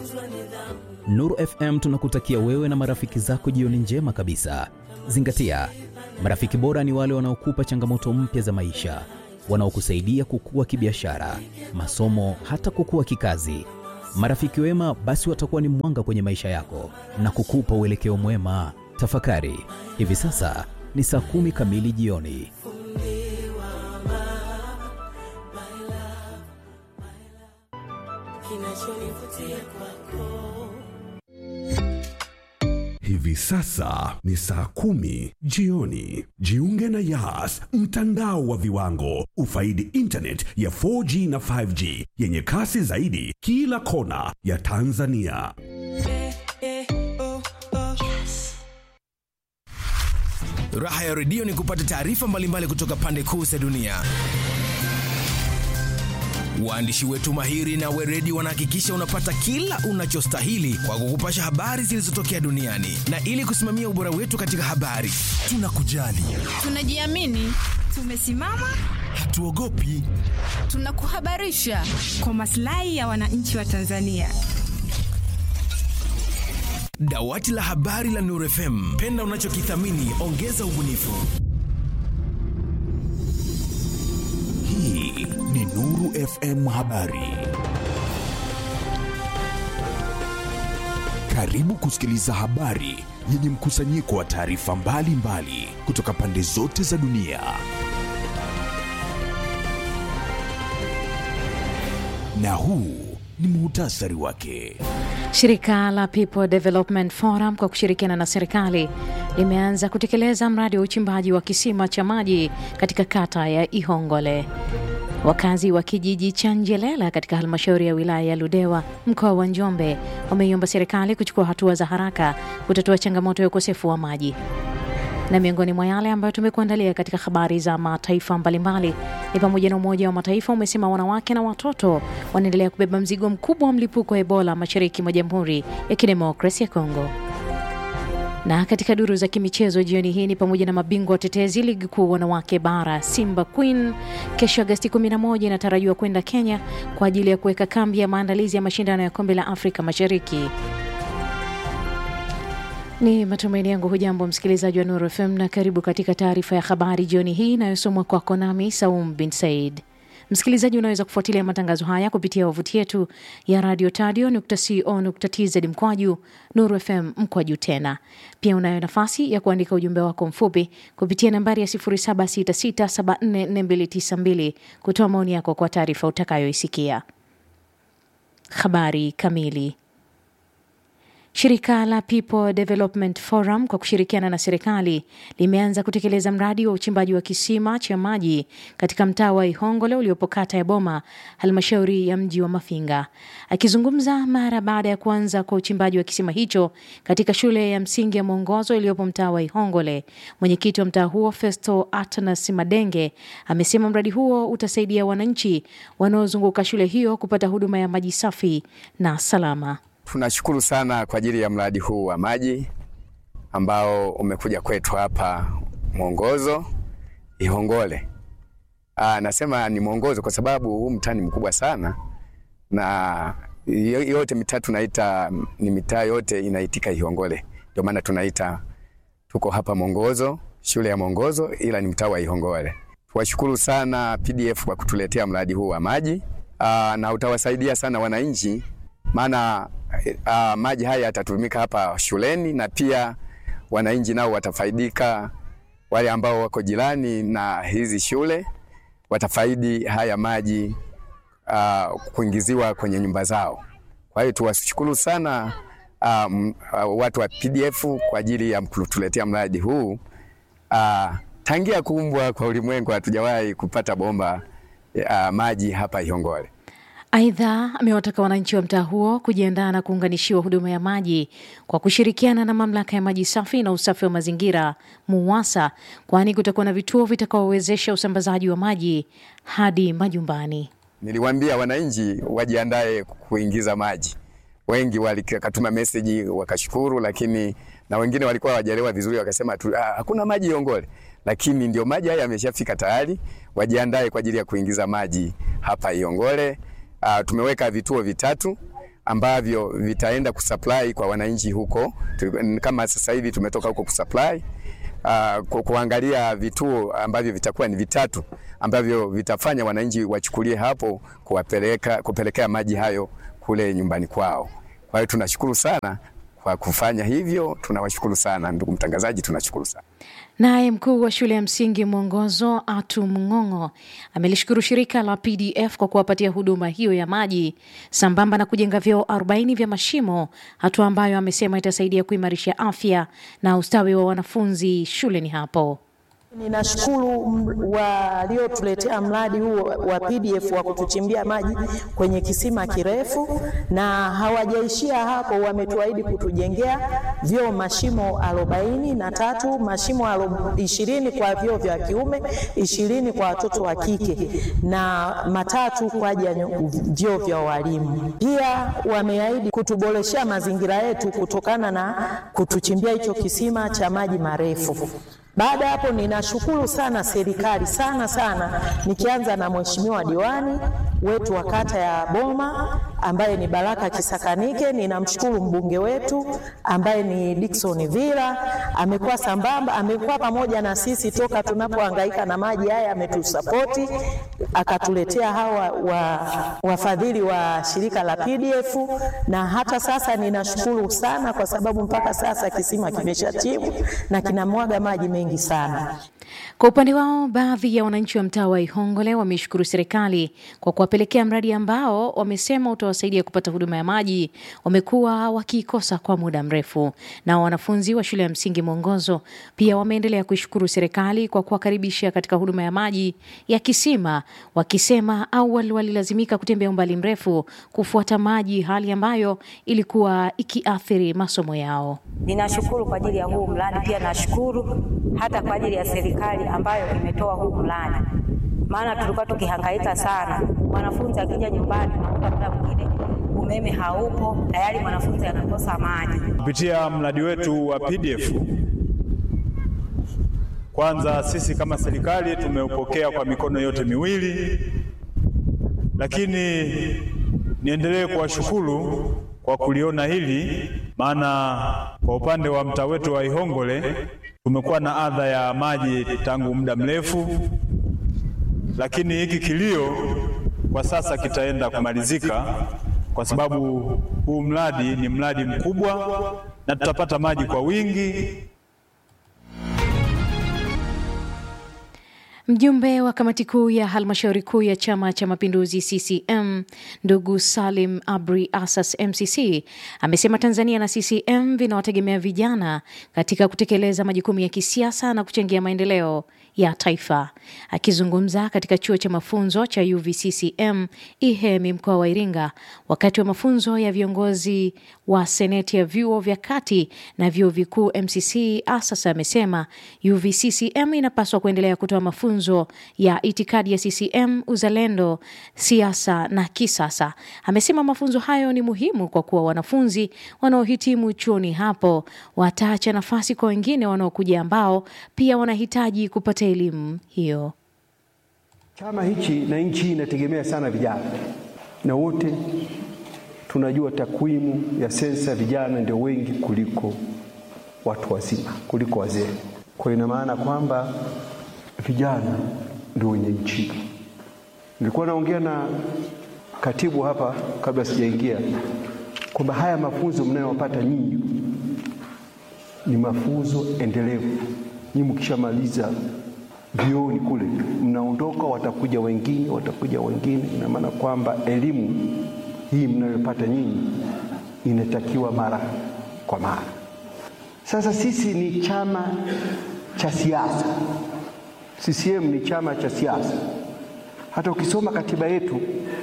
Nuru FM tunakutakia wewe na marafiki zako jioni njema kabisa. Zingatia, marafiki bora ni wale wanaokupa changamoto mpya za maisha, wanaokusaidia kukua kibiashara, masomo, hata kukua kikazi. Marafiki wema basi watakuwa ni mwanga kwenye maisha yako na kukupa uelekeo mwema. Tafakari, hivi sasa ni saa kumi kamili jioni. Hivi sasa ni saa kumi jioni. Jiunge na Yas, mtandao wa viwango. Ufaidi internet ya 4G na 5G yenye kasi zaidi kila kona ya Tanzania. Raha ya redio ni kupata taarifa mbalimbali kutoka pande kuu za dunia. Waandishi wetu mahiri na weredi wanahakikisha unapata kila unachostahili kwa kukupasha habari zilizotokea duniani, na ili kusimamia ubora wetu katika habari, tunakujali, Tunajiamini, tumesimama, hatuogopi. tunakuhabarisha kwa maslahi ya wananchi wa Tanzania. Dawati la habari la Nuru FM, penda unachokithamini, ongeza ubunifu. Hii ni Nuru FM Habari. Karibu kusikiliza habari yenye mkusanyiko wa taarifa mbalimbali kutoka pande zote za dunia. Na huu ni muhtasari wake. Shirika la People Development Forum kwa kushirikiana na serikali limeanza kutekeleza mradi wa uchimbaji wa kisima cha maji katika kata ya Ihongole. Wakazi wa kijiji cha Njelela katika halmashauri ya wilaya ya Ludewa mkoa wa Njombe wameiomba serikali kuchukua hatua za haraka kutatua changamoto ya ukosefu wa maji. Na miongoni mwa yale ambayo tumekuandalia katika habari za mataifa mbalimbali ni pamoja na Umoja wa Mataifa umesema wanawake na watoto wanaendelea kubeba mzigo mkubwa wa mlipuko wa Ebola mashariki mwa Jamhuri ya Kidemokrasia ya Kongo. Na katika duru za kimichezo jioni hii ni pamoja na mabingwa watetezi ligi kuu wanawake bara Simba Queen kesho Agasti 11 inatarajiwa kwenda Kenya kwa ajili ya kuweka kambi ya maandalizi ya mashindano ya kombe la Afrika Mashariki. Ni matumaini yangu hujambo msikilizaji wa Nuru FM na karibu katika taarifa ya habari jioni hii inayosomwa kwako nami Saum bin Said. Msikilizaji, unaweza kufuatilia matangazo haya kupitia wavuti yetu ya radio tadio.co.tz mkwaju Nuru FM mkwaju tena. Pia unayo nafasi ya kuandika ujumbe wako mfupi kupitia nambari ya 0766744292 kutoa maoni yako kwa taarifa utakayoisikia. Habari kamili. Shirika la People Development Forum kwa kushirikiana na serikali limeanza kutekeleza mradi wa uchimbaji wa kisima cha maji katika mtaa wa Ihongole uliopo kata ya Boma, halmashauri ya mji wa Mafinga. Akizungumza mara baada ya kuanza kwa uchimbaji wa kisima hicho katika shule ya msingi ya Mwongozo iliyopo mtaa wa Ihongole, mwenyekiti wa mtaa huo Festo Atanas Madenge amesema mradi huo utasaidia wananchi wanaozunguka shule hiyo kupata huduma ya maji safi na salama. Tunashukuru sana kwa ajili ya mradi huu wa maji ambao umekuja kwetu hapa Mwongozo Ihongole. Aa, nasema ni Mwongozo kwa sababu huu mtaa ni mkubwa sana na yo- yote mitaa tunaita ni mitaa yote inaitika Ihongole, ndio maana tunaita tuko hapa Mwongozo, shule ya Mwongozo, ila ni mtaa wa Ihongole. Tuwashukuru sana PDF kwa kutuletea mradi huu wa maji aa, na utawasaidia sana wananchi maana uh, maji haya yatatumika hapa shuleni na pia wananchi nao watafaidika. Wale ambao wako jirani na hizi shule watafaidi haya maji uh, kuingiziwa kwenye nyumba zao. Kwa hiyo tuwashukuru sana um, uh, watu wa PDF kwa ajili ya kutuletea mradi huu. Uh, tangia kuumbwa kwa ulimwengu hatujawahi kupata bomba uh, maji hapa Ihongole. Aidha, amewataka wananchi wa mtaa huo kujiandaa na kuunganishiwa huduma ya maji kwa kushirikiana na mamlaka ya maji safi na usafi wa mazingira MUWASA, kwani kutakuwa na vituo vitakaowezesha usambazaji wa maji hadi majumbani. Niliwaambia wananchi wajiandae kuingiza maji. Wengi walikatuma meseji wakashukuru, lakini na wengine walikuwa hawajaelewa vizuri, wakasema tu ah, hakuna maji Ihongole, lakini ndio maji haya yameshafika tayari. Wajiandae kwa ajili ya kuingiza maji hapa Ihongole. Uh, tumeweka vituo vitatu ambavyo vitaenda kusupply kwa wananchi huko. Tu- Kama sasa hivi tumetoka huko kusupply uh, ku, kuangalia vituo ambavyo vitakuwa ni vitatu ambavyo vitafanya wananchi wachukulie hapo kuwapeleka kupelekea maji hayo kule nyumbani kwao. Kwa hiyo tunashukuru sana kwa kufanya hivyo, tunawashukuru sana ndugu mtangazaji, tunashukuru sana. Naye mkuu wa shule ya msingi Mwongozo Atu Mng'ong'o amelishukuru shirika la PDF kwa kuwapatia huduma hiyo ya maji sambamba na kujenga vyoo 40 vya mashimo, hatua ambayo amesema itasaidia kuimarisha afya na ustawi wa wanafunzi shuleni hapo. Ninashukuru m- waliotuletea mradi huu wa PDF wa kutuchimbia maji kwenye kisima kirefu, na hawajaishia hapo, wametuahidi kutujengea vyoo mashimo arobaini na tatu mashimo alo- ishirini kwa vyoo vya kiume, ishirini kwa watoto wa kike na matatu kwa ajili ya nyo- vyoo vya walimu. Pia wameahidi kutuboreshea mazingira yetu kutokana na kutuchimbia hicho kisima cha maji marefu. Baada ya hapo ninashukuru sana serikali sana sana, nikianza na mheshimiwa diwani wetu wa kata ya Boma ambaye ni Baraka Kisakanike. Ninamshukuru mbunge wetu ambaye ni Dickson Villa, amekuwa sambamba, amekuwa pamoja na sisi toka tunapohangaika na maji haya, ametusapoti akatuletea hawa wa, wafadhili wa shirika la PDF, na hata sasa ninashukuru sana kwa sababu mpaka sasa kisima kimeshatibu na kinamwaga maji mengi sana. Kwa upande wao, baadhi ya wananchi wa mtaa wa Ihongole wameishukuru serikali kwa kuwapelekea mradi ambao wamesema utawasaidia kupata huduma ya maji wamekuwa wakiikosa kwa muda mrefu. Na wanafunzi wa shule ya msingi Mwongozo pia wameendelea kuishukuru serikali kwa kuwakaribisha katika huduma ya maji ya kisima, wakisema awali walilazimika kutembea umbali mrefu kufuata maji, hali ambayo ilikuwa ikiathiri masomo yao. Ninashukuru kwa ajili ya huu mradi, pia nashukuru hata kwa ajili ya serikali ambayo imetoa huu mradi, maana tulikuwa tukihangaika sana. Mwanafunzi akija nyumbani, unakuta muda mwingine umeme haupo, tayari mwanafunzi anakosa maji. Kupitia mradi wetu wa PDF, kwanza sisi kama serikali tumeupokea kwa mikono yote miwili, lakini niendelee kuwashukuru kwa kuliona hili, maana kwa upande wa mtaa wetu wa Ihongole tumekuwa na adha ya maji tangu muda mrefu, lakini hiki kilio kwa sasa kitaenda kumalizika kwa sababu huu mradi ni mradi mkubwa na tutapata maji kwa wingi. Mjumbe wa kamati kuu ya halmashauri kuu ya Chama cha Mapinduzi CCM ndugu Salim Abri Asas MCC amesema Tanzania na CCM vinawategemea vijana katika kutekeleza majukumu ya kisiasa na kuchangia maendeleo ya taifa. Akizungumza katika chuo cha mafunzo cha UVCCM Ihemi mkoa wa Iringa wakati wa mafunzo ya viongozi wa seneti ya vyuo vya kati na vyuo vikuu MCC, Asas amesema UVCCM inapaswa kuendelea kutoa mafunzo ya itikadi ya CCM, uzalendo, siasa na kisasa. Amesema mafunzo hayo ni muhimu kwa kuwa wanafunzi wanaohitimu chuoni hapo wataacha nafasi kwa wengine wanaokuja ambao pia wanahitaji kupata elimu hiyo. Chama hichi na nchi hii inategemea sana vijana, na wote tunajua takwimu ya sensa, vijana ndio wengi kuliko watu wazima, kuliko wazee. Kwa ina maana kwamba vijana ndio wenye nchi. Nilikuwa naongea na katibu hapa kabla sijaingia kwamba haya mafunzo mnayopata nyinyi ni mafunzo endelevu. Nyinyi mkishamaliza vioni kule mnaondoka, watakuja wengine, watakuja wengine. Ina maana kwamba elimu hii mnayopata nyinyi inatakiwa mara kwa mara. Sasa sisi ni chama cha siasa, CCM ni chama cha siasa. Hata ukisoma katiba yetu,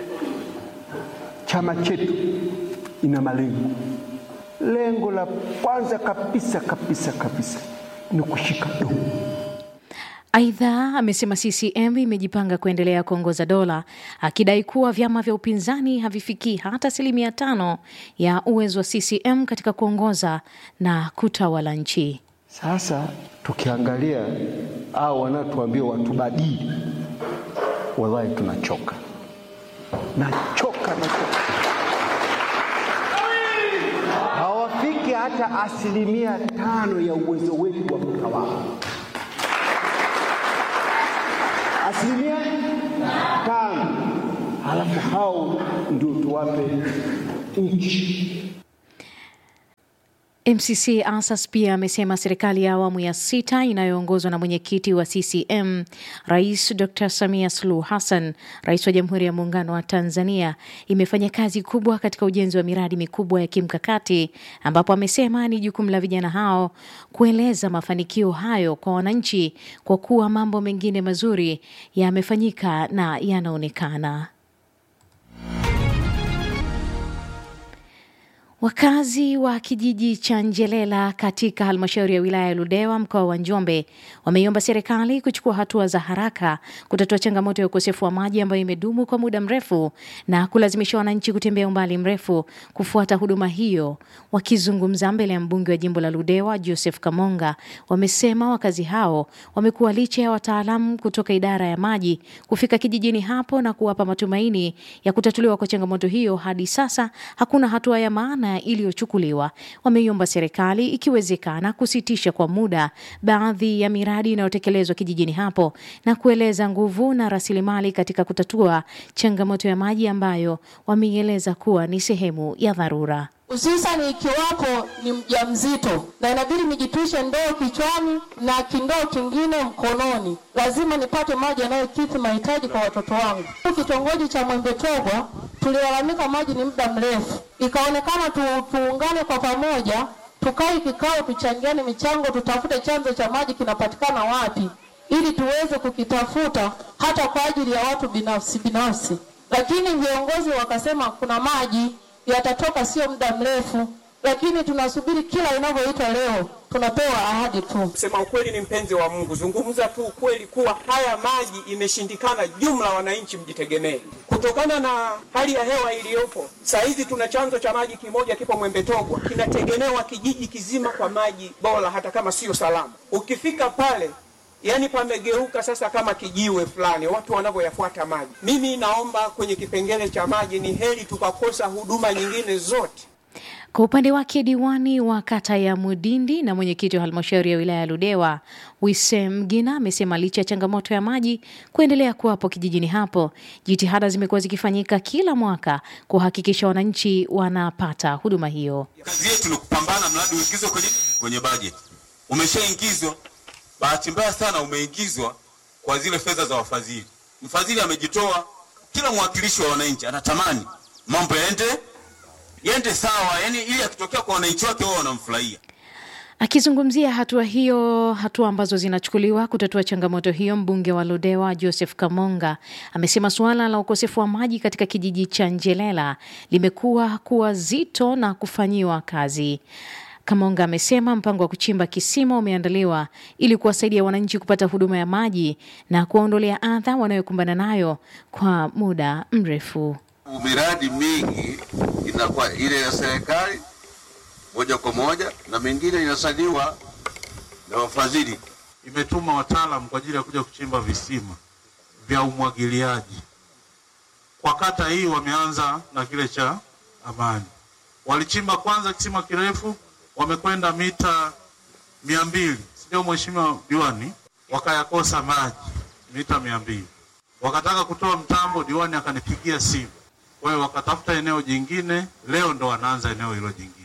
chama chetu ina malengo. Lengo la kwanza kabisa kabisa kabisa ni kushika dola. Aidha, amesema CCM imejipanga kuendelea kuongoza dola, akidai kuwa vyama vya upinzani havifikii hata asilimia tano ya uwezo wa CCM katika kuongoza na kutawala nchi. Sasa tukiangalia au wanaotuambia watubadili, wallahi tunachoka, nachoka, nachoka. hata asilimia tano ya uwezo wetu wa kutawala. Asilimia tano, halafu hao ndio tuwape nchi. MCC Asas pia amesema serikali ya awamu ya sita inayoongozwa na mwenyekiti wa CCM Rais Dr. Samia Suluhu Hassan, rais wa Jamhuri ya Muungano wa Tanzania, imefanya kazi kubwa katika ujenzi wa miradi mikubwa ya kimkakati, ambapo amesema ni jukumu la vijana hao kueleza mafanikio hayo kwa wananchi, kwa kuwa mambo mengine mazuri yamefanyika na yanaonekana. Wakazi wa kijiji cha Njelela katika halmashauri ya wilaya ya Ludewa mkoa wa Njombe wameiomba serikali kuchukua hatua za haraka kutatua changamoto ya ukosefu wa maji ambayo imedumu kwa muda mrefu na kulazimisha wananchi kutembea umbali mrefu kufuata huduma hiyo. Wakizungumza mbele ya mbunge wa jimbo la Ludewa Joseph Kamonga, wamesema wakazi hao wamekuwa licha ya wataalamu kutoka idara ya maji kufika kijijini hapo na kuwapa matumaini ya kutatuliwa kwa changamoto hiyo, hadi sasa hakuna hatua ya maana iliyochukuliwa. Wameiomba serikali ikiwezekana kusitisha kwa muda baadhi ya miradi inayotekelezwa kijijini hapo na kueleza nguvu na rasilimali katika kutatua changamoto ya maji ambayo wameieleza kuwa ni sehemu ya dharura. hususani ikiwapo ni mjamzito na inabidi nijitwishe ndoo kichwani na kindoo kingine mkononi, lazima nipate maji yanayokidhi mahitaji kwa watoto wangu. Kitongoji cha Mwembetogwa tulilalamika maji ni muda mrefu, ikaonekana tu, tuungane kwa pamoja, tukae kikao, tuchangiane michango, tutafute chanzo cha maji kinapatikana wapi, ili tuweze kukitafuta hata kwa ajili ya watu binafsi binafsi. Lakini viongozi wakasema kuna maji yatatoka sio muda mrefu, lakini tunasubiri kila inavyoitwa leo, tunapewa ahadi tu. Kusema ukweli ni mpenzi wa Mungu, zungumza tu ukweli kuwa haya maji imeshindikana, jumla wananchi mjitegemee. Kutokana na hali ya hewa iliyopo saa hizi, tuna chanzo cha maji kimoja kipo Mwembetogwa, kinategemewa kijiji kizima kwa maji bora, hata kama sio salama. Ukifika pale yani pamegeuka sasa kama kijiwe fulani, watu wanavyoyafuata maji. Mimi naomba kwenye kipengele cha maji, ni heri tukakosa huduma nyingine zote. Kwa upande wake diwani wa kata ya Mudindi na mwenyekiti wa halmashauri ya wilaya ya Ludewa Wisem Mgina amesema licha ya changamoto ya maji kuendelea kuwapo kijijini hapo, jitihada zimekuwa zikifanyika kila mwaka kuhakikisha wananchi wanapata huduma hiyo. Kazi yetu ni kupambana, mradi uingizwe kwenye kwenye bajeti. Umeshaingizwa, bahati mbaya sana umeingizwa kwa zile fedha za wafadhili. Mfadhili amejitoa, kila mwakilishi wa wananchi anatamani mambo yaende yende sawa, yani ili akitokea kwa wananchi wake wao wanamfurahia. Akizungumzia hatua hiyo, hatua ambazo zinachukuliwa kutatua changamoto hiyo, mbunge wa Ludewa Joseph Kamonga amesema suala la ukosefu wa maji katika kijiji cha Njelela limekuwa kuwa zito na kufanyiwa kazi. Kamonga amesema mpango wa kuchimba kisima umeandaliwa ili kuwasaidia wananchi kupata huduma ya maji na kuwaondolea adha wanayokumbana nayo kwa muda mrefu. Miradi mingi inakuwa ile ya serikali moja kwa moja na mengine inasaidiwa na wafadhili. Imetuma wataalamu kwa ajili ya kuja kuchimba visima vya umwagiliaji kwa kata hii. Wameanza na kile cha Amani, walichimba kwanza kisima kirefu, wamekwenda mita mia mbili, sio mheshimiwa diwani? Wakayakosa maji mita mia mbili, wakataka kutoa mtambo, diwani akanipigia simu kwa hiyo wakatafuta eneo jingine, leo ndo wanaanza eneo hilo jingine.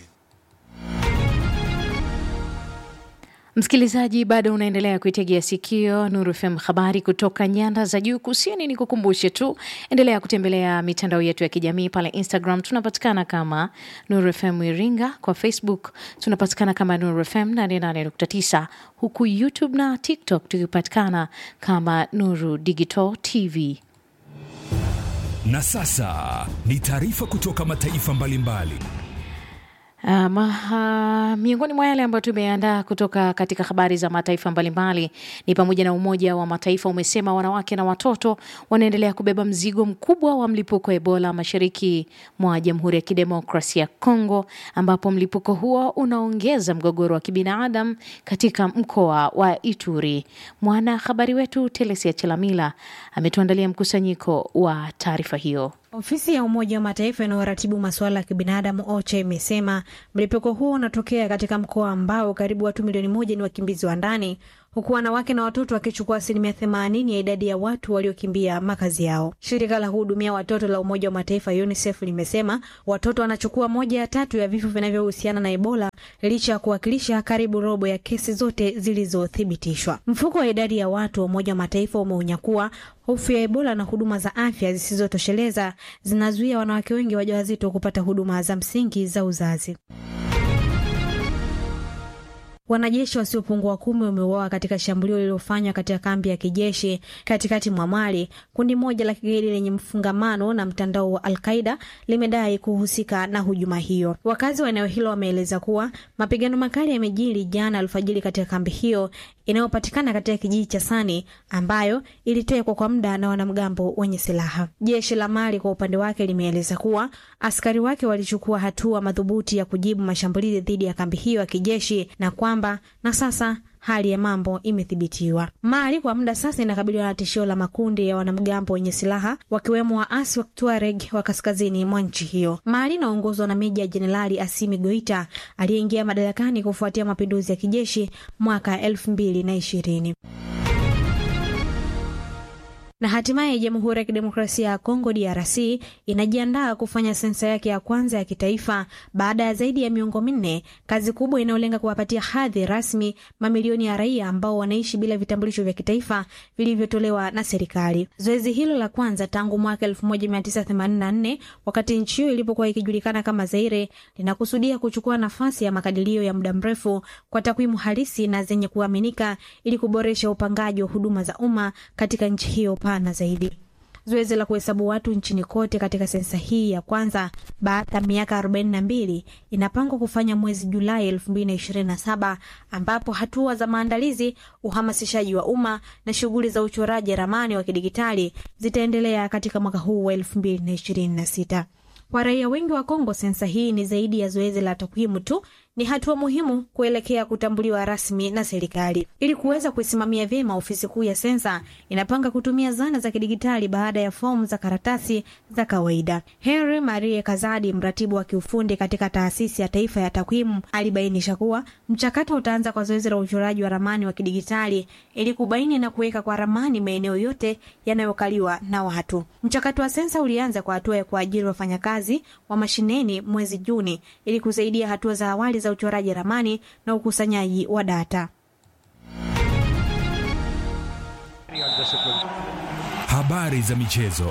Msikilizaji, bado unaendelea kuitegea sikio Nuru FM, habari kutoka nyanda za juu kusini. Ni kukumbushe tu, endelea kutembelea mitandao yetu ya kijamii pale Instagram tunapatikana kama Nuru FM Iringa, kwa Facebook tunapatikana kama Nuru FM 88.9, huku YouTube na TikTok tukipatikana kama Nuru Digital TV. Na sasa ni taarifa kutoka mataifa mbalimbali. Um, uh, miongoni mwa yale ambayo tumeandaa kutoka katika habari za mataifa mbalimbali ni pamoja na Umoja wa Mataifa umesema wanawake na watoto wanaendelea kubeba mzigo mkubwa wa mlipuko wa Ebola mashariki mwa Jamhuri ya Kidemokrasia ya Kongo, ambapo mlipuko huo unaongeza mgogoro wa kibinadamu katika mkoa wa Ituri. Mwana habari wetu Telesia Chelamila ametuandalia mkusanyiko wa taarifa hiyo. Ofisi ya Umoja wa Mataifa inayoratibu masuala ya kibinadamu OCHA imesema mlipuko huo unatokea katika mkoa ambao karibu watu milioni moja ni wakimbizi wa ndani huku wanawake na watoto wakichukua asilimia themanini ya idadi ya watu waliokimbia makazi yao. Shirika la kuhudumia watoto la Umoja wa Mataifa UNICEF limesema watoto wanachukua moja ya tatu ya vifo vinavyohusiana na Ebola licha ya kuwakilisha karibu robo ya kesi zote zilizothibitishwa. Mfuko wa idadi ya watu wa Umoja wa Mataifa umeonya kuwa hofu ya Ebola na huduma za afya zisizotosheleza zinazuia wanawake wengi wajawazito kupata huduma za msingi za uzazi. Wanajeshi wasiopungua kumi wameuawa katika shambulio lililofanywa katika kambi ya kijeshi katikati mwa Mali. Kundi moja la kigaidi lenye mfungamano na mtandao wa Alqaida limedai kuhusika na hujuma hiyo. Wakazi wa eneo hilo wameeleza kuwa mapigano makali yamejiri jana alfajiri katika kambi hiyo inayopatikana katika kijiji cha Sani ambayo ilitekwa kwa muda na wanamgambo wenye silaha. Jeshi la Mali kwa upande wake limeeleza kuwa askari wake walichukua hatua madhubuti ya kujibu mashambulizi dhidi ya kambi hiyo ya kijeshi na kwamba na sasa hali ya mambo imethibitiwa. Mali kwa muda sasa inakabiliwa na tishio la makundi ya wanamgambo wenye silaha wakiwemo waasi wa Tuareg wa kaskazini mwa nchi hiyo. Mali inaongozwa na Meja Jenerali Asimi Goita aliyeingia madarakani kufuatia mapinduzi ya kijeshi mwaka elfu mbili na ishirini na hatimaye Jamhuri ya Kidemokrasia ya Kongo DRC inajiandaa kufanya sensa yake ya kwanza ya kitaifa baada ya zaidi ya miongo minne, kazi kubwa inayolenga kuwapatia hadhi rasmi mamilioni ya raia ambao wanaishi bila vitambulisho vya kitaifa vilivyotolewa na serikali. Zoezi hilo la kwanza tangu mwaka 1984 wakati nchi hiyo ilipokuwa ikijulikana kama Zaire linakusudia kuchukua nafasi ya makadirio ya muda mrefu kwa takwimu halisi na zenye kuaminika ili kuboresha upangaji wa huduma za umma katika nchi hiyo pana zaidi. Zoezi la kuhesabu watu nchini kote katika sensa hii ya kwanza baada ya miaka 42 inapangwa kufanya mwezi Julai 2027 ambapo hatua za maandalizi, uhamasishaji wa umma na shughuli za uchoraji ramani wa kidigitali zitaendelea katika mwaka huu wa 2026. Kwa raia wengi wa Kongo, sensa hii ni zaidi ya zoezi la takwimu tu, ni hatua muhimu kuelekea kutambuliwa rasmi na serikali. Ili kuweza kuisimamia vyema, ofisi kuu ya sensa inapanga kutumia zana za kidigitali baada ya fomu za karatasi za kawaida. Henry Marie Kazadi, mratibu wa kiufundi katika taasisi ya taifa ya takwimu, alibainisha kuwa mchakato utaanza kwa zoezi la uchoraji wa ramani wa kidigitali ili kubaini na kuweka kwa ramani maeneo yote yanayokaliwa na watu. Mchakato wa sensa ulianza kwa hatua ya kuajiri wafanyakazi wa mashineni mwezi Juni ili kusaidia hatua za awali za uchoraji ramani na ukusanyaji wa data. Habari za michezo.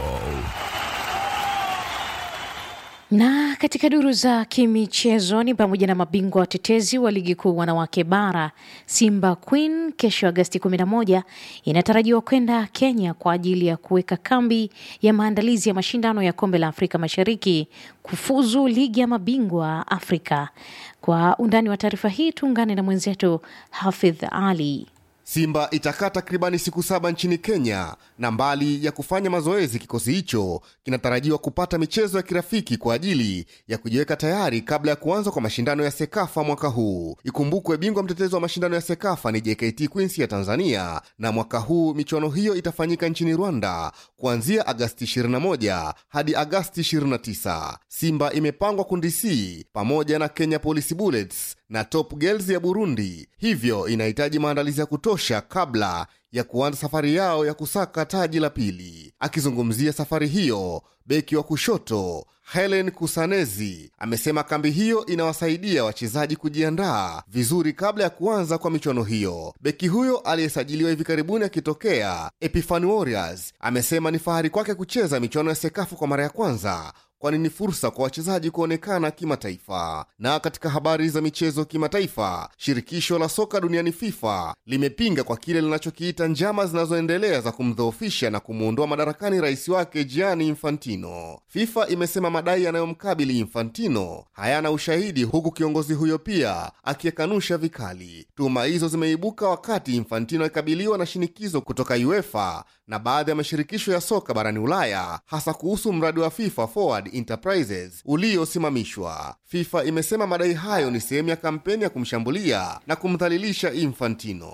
Na katika duru za kimichezo ni pamoja na mabingwa watetezi wa ligi kuu wanawake bara Simba Queen kesho Agasti 11 inatarajiwa kwenda Kenya kwa ajili ya kuweka kambi ya maandalizi ya mashindano ya kombe la Afrika Mashariki kufuzu ligi ya mabingwa Afrika. Kwa undani wa taarifa hii tuungane na mwenzetu Hafidh Ali. Simba itakaa takribani siku saba nchini Kenya, na mbali ya kufanya mazoezi, kikosi hicho kinatarajiwa kupata michezo ya kirafiki kwa ajili ya kujiweka tayari kabla ya kuanza kwa mashindano ya SEKAFA mwaka huu. Ikumbukwe bingwa mtetezi wa mashindano ya SEKAFA ni JKT Queens ya Tanzania, na mwaka huu michuano hiyo itafanyika nchini Rwanda kuanzia Agasti 21 hadi Agasti 29. Simba imepangwa kundi C pamoja na Kenya Police Bullets na Top Girls ya Burundi, hivyo inahitaji maandalizi ya kutosha kabla ya kuanza safari yao ya kusaka taji la pili. Akizungumzia safari hiyo, beki wa kushoto Helen Kusanezi amesema kambi hiyo inawasaidia wachezaji kujiandaa vizuri kabla ya kuanza kwa michuano hiyo. Beki huyo aliyesajiliwa hivi karibuni akitokea Epifani Warriors amesema ni fahari kwake kucheza michuano ya Sekafu kwa mara ya kwanza kwani ni fursa kwa wachezaji kuonekana kimataifa. Na katika habari za michezo kimataifa, shirikisho la soka duniani FIFA limepinga kwa kile linachokiita njama zinazoendelea za kumdhoofisha na kumuondoa madarakani rais wake Gianni Infantino. FIFA imesema madai yanayomkabili Infantino hayana ushahidi, huku kiongozi huyo pia akiyekanusha vikali. Tuhuma hizo zimeibuka wakati Infantino akikabiliwa na shinikizo kutoka UEFA na baadhi ya mashirikisho ya soka barani Ulaya, hasa kuhusu mradi wa FIFA Forward Enterprises uliosimamishwa. FIFA imesema madai hayo ni sehemu ya kampeni ya kumshambulia na kumdhalilisha Infantino.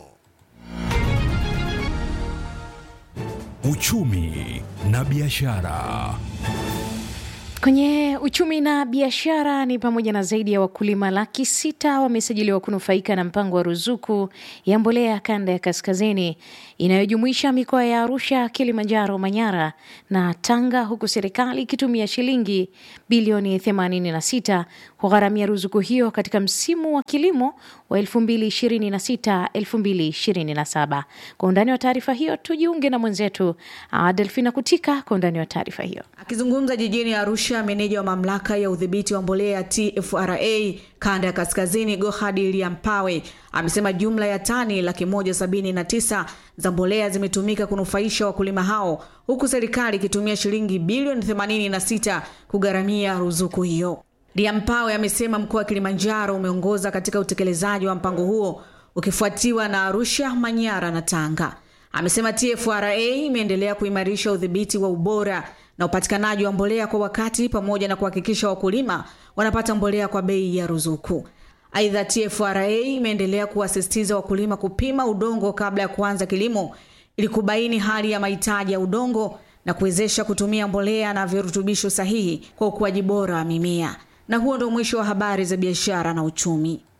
Uchumi na biashara. Kwenye uchumi na biashara ni pamoja na zaidi ya wakulima laki sita wamesajiliwa kunufaika na mpango wa ruzuku ya mbolea ya kanda ya kaskazini inayojumuisha mikoa ya Arusha, Kilimanjaro, Manyara na Tanga, huku serikali ikitumia shilingi bilioni 86 kugharamia ruzuku hiyo katika msimu wa kilimo wa 2026-2027. Kwa undani wa taarifa hiyo tujiunge na mwenzetu Delfina Kutika kwa undani wa taarifa hiyo. Akizungumza jijini Arusha, meneja wa mamlaka ya udhibiti wa mbolea TFRA kanda ya kaskazini Gohadi Liampawe amesema jumla ya tani laki moja sabini na tisa za mbolea zimetumika kunufaisha wakulima hao huku serikali ikitumia shilingi bilioni 86 kugharamia ruzuku hiyo. Liampawe amesema mkoa wa Kilimanjaro umeongoza katika utekelezaji wa mpango huo ukifuatiwa na Arusha, Manyara na Tanga. Amesema TFRA imeendelea kuimarisha udhibiti wa ubora na upatikanaji wa mbolea kwa wakati pamoja na kuhakikisha wakulima wanapata mbolea kwa bei ya ruzuku. Aidha, TFRA imeendelea kuwasisitiza wakulima kupima udongo kabla ya kuanza kilimo ili kubaini hali ya mahitaji ya udongo na kuwezesha kutumia mbolea na virutubisho sahihi kwa ukuaji bora wa mimea. Na huo ndio mwisho wa habari za biashara na uchumi.